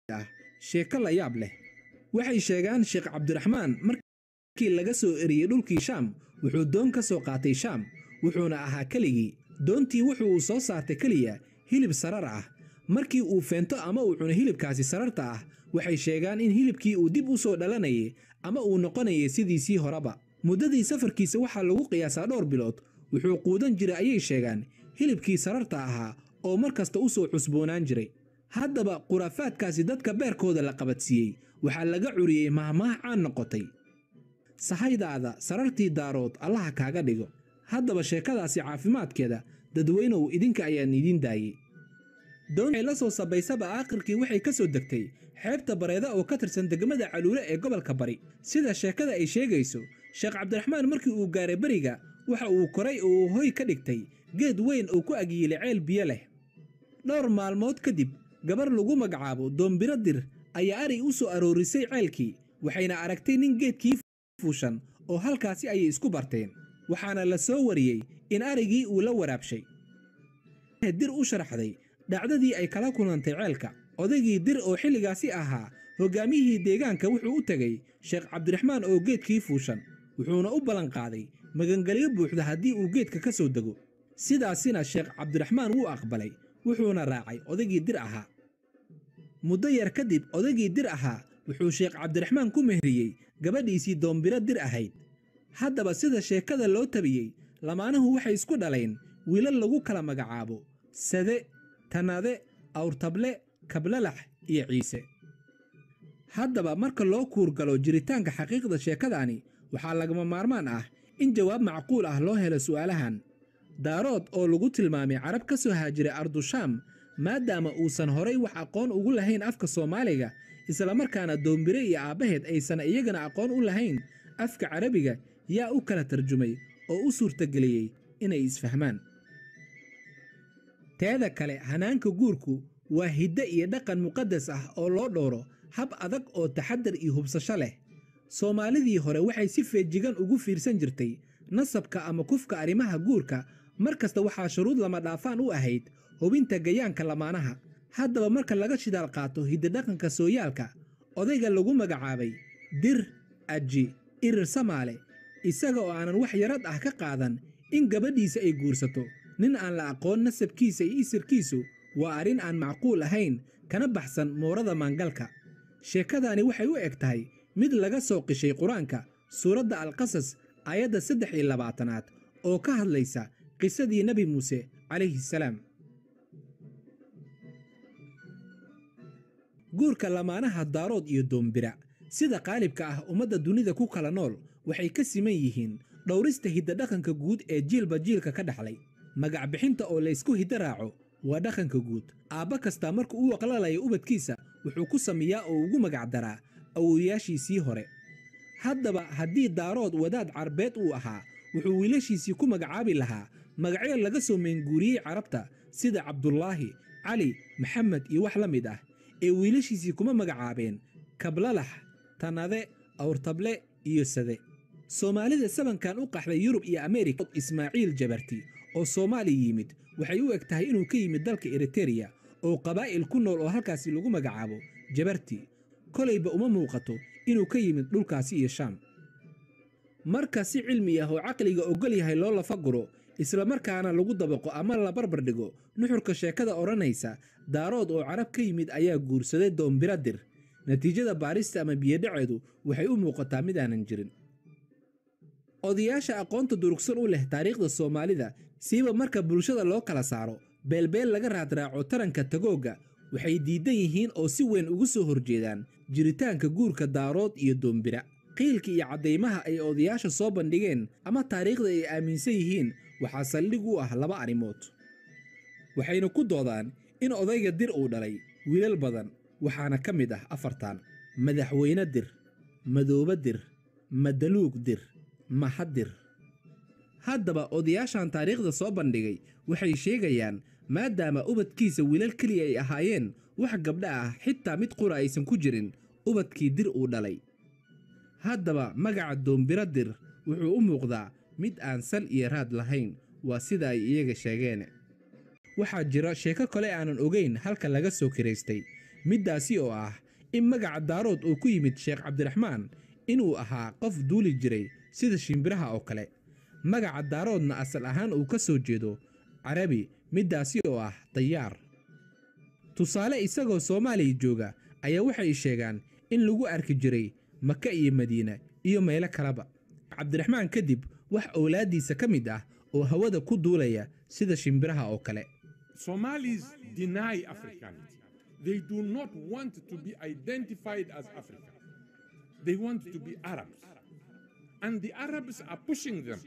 ah sheeko la yaab leh waxay sheegaan sheekh cabdiraxmaan markii laga soo eriyey dhulkii shaam wuxuu doon ka soo qaatay shaam wuxuuna ahaa keligii doontii wuxuu uu soo saartay keliya hilib sarar ah markii uu feento ama uu cuno hilibkaasi sararta ah waxay sheegaan in hilibkii uu dib u soo dhalanayay ama uu noqonayay sidiisii horeba muddadii safarkiisa waxaa lagu qiyaasaa dhowr bilood wuxuu quudan jiray ayay sheegaan hilibkii sararta ahaa oo mar kasta u soo cusboonaan jiray haddaba khuraafaadkaasi dadka beerkooda la qabadsiiyey waxaa laga curiyey mahmaah caan noqotay sahaydaada sarartii daarood allaha kaaga dhigo haddaba sheekadaasi caafimaadkeeda dadweynow idinka ayaan idiin daayey doonay la soo sabaysaba aakhirkii waxay ka soo degtay xeebta bareeda oo ka tirsan degmada caluule ee gobolka bari sida sheekada ay sheegayso sheekh cabdiraxmaan markii uu gaaray beriga waxa uu koray oo uu hoy ka dhigtay geed weyn oo ku agyiilay ceel biyo leh dhowr maalmood kadib gabar lagu magacaabo doombiro dir ayaa ari u soo aroorisay ceelkii waxayna aragtay nin geedkii fuushan oo halkaasi ayay isku barteen waxaana la soo wariyey in arigii uu la waraabshay dir u sharaxday dhacdadii ay kala kulantay ceelka odaygii dir oo xilligaasi ahaa hoggaamiyihii deegaanka wuxuu u tegey sheekh cabdiraxmaan oo geedkii fuushan wuxuuna u ballanqaaday magangelyo buuxda haddii uu geedka ka soo dego sidaasina sheekh cabdiraxmaan wuu aqbalay wuxuuna raacay odaygii dir ahaa muddo yar kadib odaygii dir ahaa wuxuu sheekh cabdiraxmaan ku mehriyey gabadhiisii doombiro dir ahayd haddaba sida sheekada loo tabiyey lamaanuhu waxay isku dhaleen wiilal lagu kala magacaabo sade tanade awrtable kablalax iyo ciise haddaba marka loo kuurgalo jiritaanka xaqiiqda sheekadaani waxaa lagama maarmaan ah in jawaab macquul ah loo helo su'aalahan daarood oo lagu tilmaamay carab ka soo haajiray ardushaam maadaama uusan horay wax aqoon ugu lahayn afka soomaaliga islamarkaana doombire iyo aabbaheed aysan iyagana aqoon u lahayn afka carabiga yaa u kala tarjumay oo u suurtageliyey inay isfahmaan teeda kale hanaanka guurku waa hidde iyo dhaqan muqaddas ah oo loo dhowro hab adag oo taxaddar iyo hubsasho leh soomaalidii hore waxay si feejigan ugu fiirsan jirtay nasabka ama kufka arrimaha guurka mar kasta waxaa shuruud lama dhaafaan u ahayd hubinta gayaanka lamaanaha haddaba marka laga shidaal qaato hiddidhaqanka sooyaalka odayga lagu magacaabay dir aji irir samaale isaga oo aanan wax yarad ah ka qaadan in gabadhiisa ay guursato nin aan la aqoon nasabkiisa iyo isirkiisu waa arrin aan macquul ahayn kana baxsan moorada maangalka sheekadaani waxay u eg tahay mid laga soo qishay qur-aanka suuradda alqasas aayadda saddex iyo labaatanaad oo ka hadlaysa qisadii nebi muuse calayhi salaam guurka lamaanaha daarood iyo doombira sida qaalibka ah ummadda dunida ku kala nool waxay ka siman yihiin dhowrista hiddadhaqanka guud ee jiilba jiilka ka dhaxlay magac bixinta oo laysku hiddo raaco waa dhaqanka guud aabba kastaa markuu u waqlalayo ubadkiisa wuxuu ku sameeyaa oo ugu magac daraa awowayaashiisii hore haddaba haddii daarood wadaad carbeed uu ahaa wuxuu wiilashiisii ku magacaabi lahaa magacyo laga soo meenguuriyey carabta sida cabdulaahi cali maxamed iyo wax la mid ah ee wiilashiisii kuma magacaabeen kablalax tanade awrtable iyo sade soomaalida sabankan u qaxday yurub iyo ameerika ismaaciil jabarti oo soomaali yimid waxay u eg tahay inuu ka yimid dalka eritereya oo qabaa'il ku nool oo halkaasi lagu magacaabo jabarti kolayba uma muuqato inuu ka yimid dhulkaasi iyo shaam marka si cilmi ah oo caqliga ogol yahay loo lafaguro islamarkaana lagu dabaqo ama la barbar dhigo nuxurka sheekada odhanaysa daarood oo carab ka yimid ayaa guursaday doombira dir natiijada baarista ama biyodhaceedu waxay u muuqataa mid aanan jirin odayaasha aqoonta durugsan u leh taariikhda soomaalida siiba marka bulshada loo kala saaro beelbeel laga raadraaco taranka tagoogga waxay diidan yihiin oo si weyn ugu soo horjeedaan jiritaanka guurka daarood iyo doombira qiilka iyo caddaymaha ay odayaasha soo bandhigeen ama taariikhda ay aaminsan yihiin waxaa saldhig u ah laba arrimood waxayna ku doodaan in odayga dir uu dhalay wiilal badan waxaana ka mid ah afartan madaxweyne dir madoobe dir madaluug dir mahadir haddaba odayaashan taariikhda soo bandhigay waxay sheegayaan maadaama ubadkiisa wiilal keliya ay ahaayeen wax gabdha ah xitaa mid qura aysan ku jirin ubadkii dir uu dhalay haddaba magaca doombiro dir wuxuu u muuqdaa mid aan sal iyo raad lahayn waa sida ay iyaga sheegeen waxaa jira sheeko kale aanan ogayn halka laga soo kiraystay middaasi oo ah in magaca daarood uu ku yimid sheekh cabdiraxmaan inuu ahaa qof duuli jiray sida shimbiraha oo kale magaca daaroodna asal ahaan uu ka soo jeedo carabi middaasi oo ah dayaar tusaale isagoo soomaaliya jooga ayaa waxay sheegaan in lagu arki jiray maka iyo madiina iyo meelo kaleba cabdiraxmaan kadib wax owlaaddiisa ka mid ah oo hawada ku duulaya sida shimbiraha oo kale Somalis deny Africanity. They do not want to be identified as African. They want to be Arabs. And the Arabs are pushing them.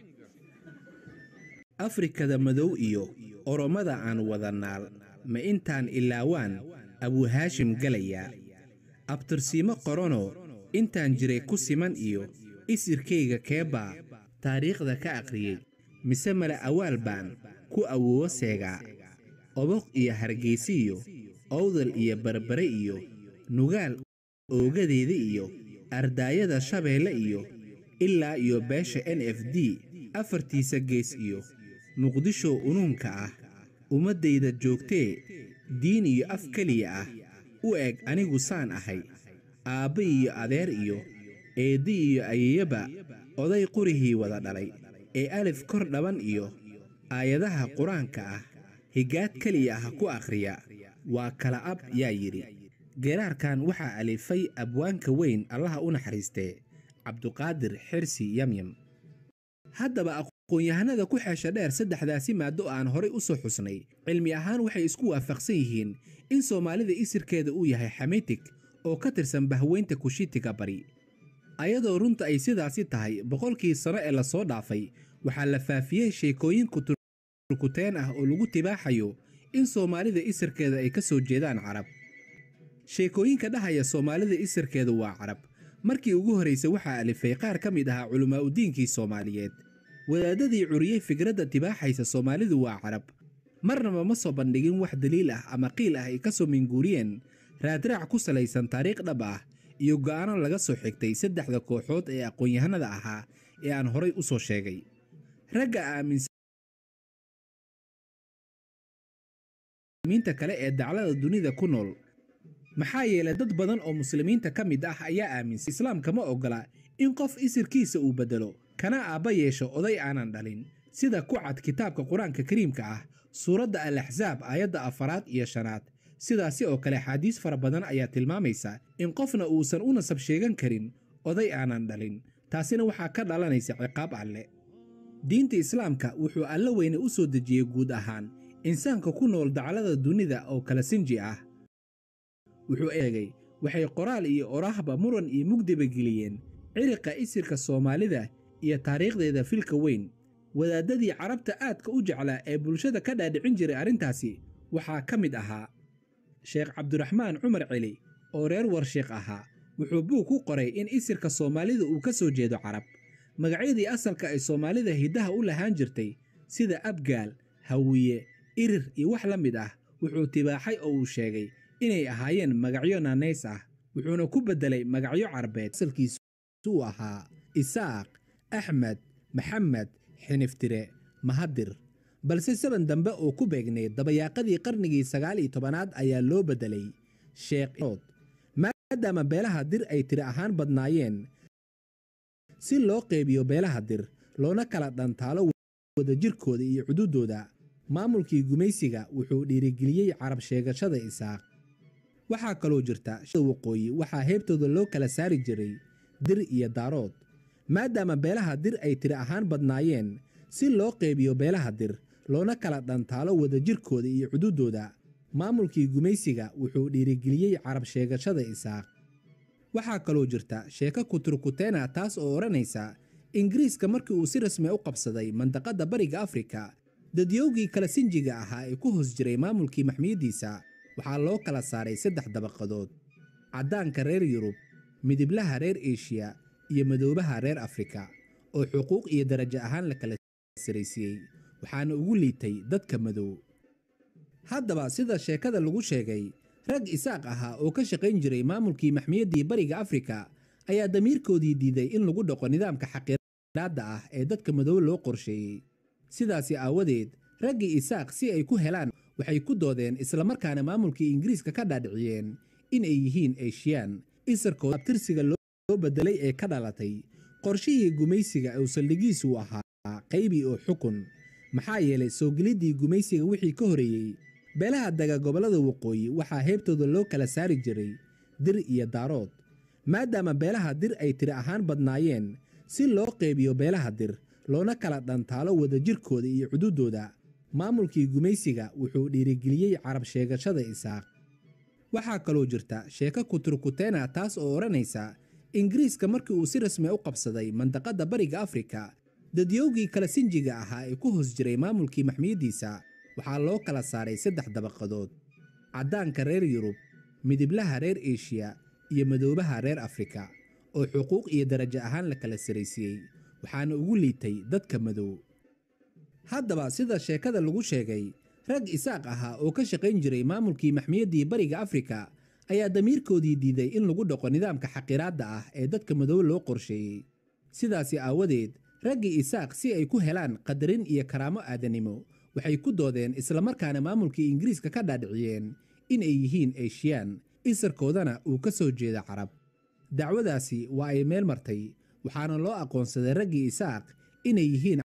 afrikada madow iyo oromada aan wada naal ma intaan ilaawaan abuuhaashim galayaa abtirsiimo qoranoo intaan jiray ku siman iyo isirkayga keebaa taariikhda ka aqriyey mise male awaal baan ku awoowo seegaa oboq iyo hargaysi iyo owdal iyo barbare iyo nugaal oogadeeda iyo ardaayada shabeelle iyo ilaa iyo beesha n f d afartiisa gees iyo muqdisho unuunka ah ummaddayda joogtee diin iyo af keliya ah u eg anigu saan ahay aabba iyo adeer iyo eeddi iyo ayeyaba oday qurihii wada dhalay ee alif kor dhaban iyo aayadaha qur-aanka ah higaad keliya ah ku akhriya waa kala ab yaa yidhi geeraarkan waxaa alifay abwaanka weyn allaha u naxariistee cabduqaadir xirsi yamyam haddaba aqoon-yahanada ku xeesha dheer saddexdaasi maaddo aan horay u soo xusnay cilmi ahaan waxay isku waafaqsan yihiin in soomaalida isirkeeda uu yahay xamitig oo ka tirsan bahweynta kushitiga bari ayadoo runta ay sidaasi tahay boqolkii sano ee lasoo dhaafay waxaa la faafiyey sheekooyin kuturkuteen ah oo lagu tibaaxayo in soomaalida isirkeeda ay ka soo jeedaan carab sheekooyinka dhahaya soomaalida isirkeedu waa carab markii ugu horraysay waxaa alifay qaar ka mid ahaa culimmaa udiinkii soomaaliyeed wadaadadii curiyey fikradda tibaaxaysa soomaalidu waa carab marnaba ma soo bandhigin wax daliil ah ama qiil ah ay ka soo minguuriyeen raadraac ku salaysan taariikh dhab ah iyo go'aano laga soo xigtay saddexda kooxood ee aqoon-yahanada ahaa ee aan horay u soo sheegay ragga aaminta kale ee daclada dunida ku nool maxaa yeelay dad badan oo muslimiinta ka mid ah ayaa aaminsan islaamka ma oggola in qof isirkiisa uu beddelo kana aabba yeesho oday aanan dhalin sida ku cad kitaabka qur-aanka kariimka ah suuradda al axsaab aayadda afaraad iyo shanaad sidaasi oo kale axaadiis fara badan ayaa tilmaamaysa in qofna uusan u nasab sheegan karin oday aanan dhalin taasina waxaa ka dhalanaysa ciqaab alle diinta islaamka wuxuu alla weyne u soo dejiyey guud ahaan insaanka ku nool daclada dunida oo kala sinji ah wuxuu eegay waxay qoraal iyo oraahba muran iyo mugdiba geliyeen ciriqa isirka soomaalida iyo taariikhdeeda filka weyn wadaadadii carabta aadka u jeclaa ee bulshada ka dhaadhicin jiray arrintaasi waxaa ka mid ahaa sheekh cabdiraxmaan cumar celi oo reer warsheekh ahaa wuxuu buug ku qoray in isirka soomaalida uu ka soo jeedo carab magacyadii asalka ay soomaalida hiddaha u lahaan jirtay sida abgaal hawiye irir iyo wax la mid ah wuxuu tibaaxay oo uu sheegay inay ahaayeen magacyo naanays ah wuxuuna ku beddelay magacyo carbeed asalkiisu uu ahaa isaaq axmed maxamed xiniftire mahadir balse saban dambe oo ku beegnay dabayaaqadii qarnigii sagaal iyo tobanaad ayaa loo beddelay sheekhood maadaama beelaha dir ay tiri ahaan badnaayeen si loo qeybiyo beelaha dir loona kala dhantaalo wadajirkooda iyo xuduuddooda maamulkii gumaysiga wuxuu dhiirigeliyey carab sheegashada isaaq waxaa kaloo jirta waqooyi waxaa heebtooda loo kala saari jiray dir iyo daarood maadaama beelaha dir ay tiri ahaan badnaayeen si loo qeybiyo beelaha dir loona kala dhantaalo wadajirkooda iyo xuduuddooda maamulkii gumaysiga wuxuu dhiirigeliyey carab sheegashada isaaq waxaa kaloo jirta sheeko kuturkuteena taas oo odhanaysa ingiriiska markii uu si rasmi u qabsaday mandaqadda bariga afrika dadyowgii kala sinjiga ahaa ee ku hoos jiray maamulkii maxmiyaddiisa waxaa loo kala saaray saddex dabaqadood caddaanka reer yurub midiblaha reer eshiya iyo madoobaha reer afrika oo xuquuq iyo darajo ahaan la kala saraysiiyey waxaana ugu liitay dadka madow haddaba sida sheekada lagu sheegay rag isaaq ahaa oo ka shaqayn jiray maamulkii maxmiyaddii bariga afrika ayaa damiirkoodii diiday in lagu dhaqo nidaamka xaqiiraadda ah ee dadka madow loo qorsheeyey sidaasi aawadeed raggii isaaq si ay ku helaan waxay ku doodeen islamarkaana maamulkii ingiriiska ka dhaadhiciyeen in ay yihiin eeshiyaan isarkooda abtirsiga loo bedelay ee ka dhalatay qorshihii gumaysiga uu saldhigiisu ahaa qaybi oo xukun maxaa yeelay soo geliddii gumaysiga wixii ka horeeyey beelaha daga gobollada waqooyi waxaa heebtooda loo kala saari jiray dir iyo daarood maadaama beelaha dir ay tiri ahaan badnaayeen si loo qeybiyo beelaha dir loona kala dhantaalo wadajirkooda iyo cududdooda maamulkii gumaysiga wuxuu dhiirigeliyey carab sheegashada isaaq waxaa kaloo jirta sheeko kuturkuteena taas oo odhanaysa ingiriiska markii uu si rasmi u qabsaday mandaqadda bariga afrika dadyowgii kala sinjiga ahaa ee ku hoos jiray maamulkii maxmiyaddiisa waxaa loo kala saaray saddex dabaqadood caddaanka reer yurub midiblaha reer eshiya iyo madoobaha reer afrika oo xuquuq iyo darajo ahaan la kala saraysiiyey waxaana ugu liitay dadka madow haddaba sida sheekada lagu sheegay rag isaaq ahaa oo ka shaqayn jiray maamulkii maxmiyaddii bariga afrika ayaa damiirkoodii diiday in lagu dhaqo nidaamka xaqiraadda ah ee dadka madow loo qorsheeyey sidaasi aawadeed raggii isaaq si ay ku helaan qadarin iyo karaamo aadanimo waxay ku doodeen islamarkaana maamulkii ingiriiska ka dhaadhiciyeen in ay yihiin eeshiyaan isarkoodana uu ka soo jeeda carab dacwadaasi waa ay meel martay waxaana loo aqoonsaday raggii isaaq inay yihiin